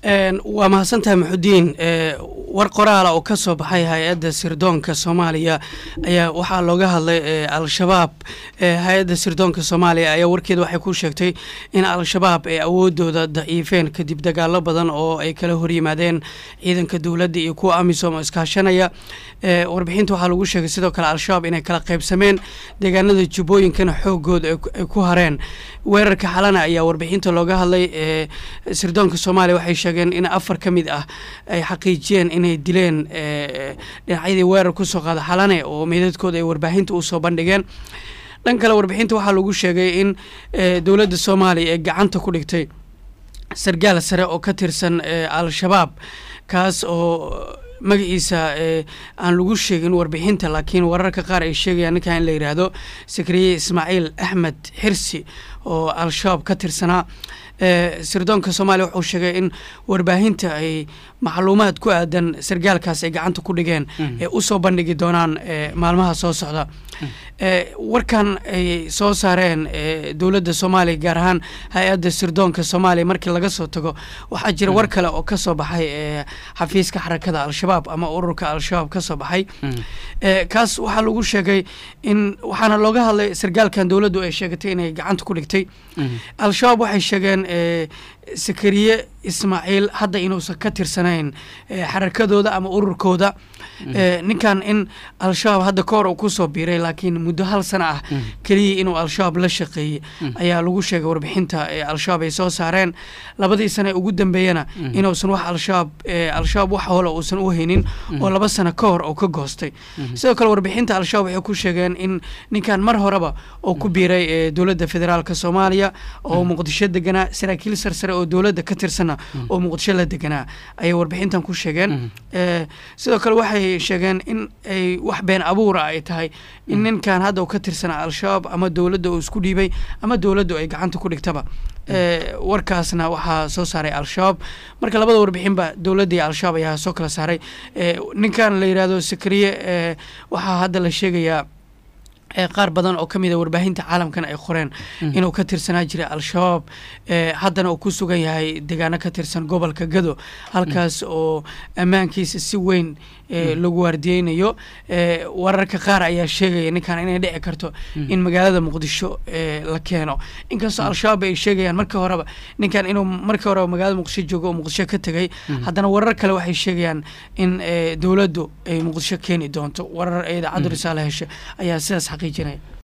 waa mahadsantahay maxudiin war qoraala oo ka soo baxay hay-adda sirdoonka soomaaliya ayaa waxaa looga hadlay al-shabaab hay-adda sirdoonka soomaaliya ayaa warkeeda waxay ku sheegtay in al-shabaab ay awoodooda daciifeen kadib dagaalo badan oo ay kala horyimaadeen ciidanka dowladda iyo kuwa amisom oo iskaashanaya warbixinta waxaa lagu sheegay sidoo kale al-shabaab inay kala qaybsameen deegaanada jubbooyinkana xoogooda ay ku hareen weerarka xalana ayaa warbixinta looga hadlay sirdoonka soomaaliya waxay sheegeen in afar ka mid ah ay xaqiijiyeen inay dileen dhinacyadii weerar kusoo qaada xalane oo meedadkooda ay warbaahinta usoo bandhigeen dhan kale warbixinta waxaa lagu sheegay in dowladda soomaaliya ee gacanta ku dhigtay sargaal sare oo ka tirsan al-shabaab kaas oo magaciisa aan lagu sheegin warbixinta laakiin wararka qaar ay sheegayaan ninkan in la yidhaahdo sakriye ismaaciil axmed xirsi oo al-shabaab ka tirsanaa sirdoonka soomaaliya wuxuu sheegay in warbaahinta ay macluumaad ku aadan sargaalkaas ay gacanta ku dhigeen ee usoo bandhigi doonaan maalmaha soo socda warkan ay soo saareen dowladda soomaaliya gaar ahaan hay-adda sirdoonka soomaaliya markii laga soo tago waxaa jira war kale oo kasoo baxay xafiiska xarakada al-shabaab ama ururka al-shabaab kasoo baxay kaas waxaa lagu sheegay in waxaana looga hadlay sargaalkan dowladdu ay sheegatay inay gacanta ku dhigtay al-shabaab waxay sheegeen sakariye ismaaciil hadda inuusan ka tirsanayn xarakadooda ama ururkooda ninkan in al-shabaab hadda ka hor uu kusoo biiray laakiin muddo hal sana ah keliya inuu al-shabaab la shaqeeyey ayaa lagu sheegay warbixinta al-shabaab ay soo saareen labadii sane ugu dambeeyana inuusan wax al-shabaab al-shabaab wax hole uusan u haynin oo laba sano ka hor oo ka goostay sidoo kale warbixinta al-shabaab waxay ku sheegeen in ninkan mar horeba oo ku biiray dowladda federaalka soomaaliya oo muqdisho deganaa saraakiil sarsare oo dowladda ka tirsana oo muqdisho la deganaa ayay warbixintan ku sheegeen sidoo kale waxay sheegeen in ay wax been abuura ay tahay in ninkan hadda uu ka tirsanaa al-shabaab ama dowladda uu isku dhiibay ama dowladdu ay gacanta ku dhigtaba warkaasna waxaa soo saaray al-shabaab marka labada warbixinba dowladda iyo al-shabaab ayaa soo kala saaray ninkan la yidhahdo sakariye waxaa hadda la sheegayaa qaar badan oo ka mid a warbaahinta caalamkan ay qoreen inuu ka tirsanaa jiray al-shabaab haddana uu ku sugan yahay deegaano ka tirsan gobolka gado halkaas oo ammaankiisa si weyn lagu waardiyeynayo wararka qaar ayaa sheegaya ninkan inay dhici karto in magaalada muqdisho la keeno inkastoo al-shabaab ay sheegayaan marka horeba ninkan inuu marka horeba magaalada muqdisho joogo oo muqdisho ka tegay haddana warar kale waxay sheegayaan in dowladdu ay muqdisho keeni doonto warar idaacaddu risaale heshe ayaa sidaas xaqiijinaya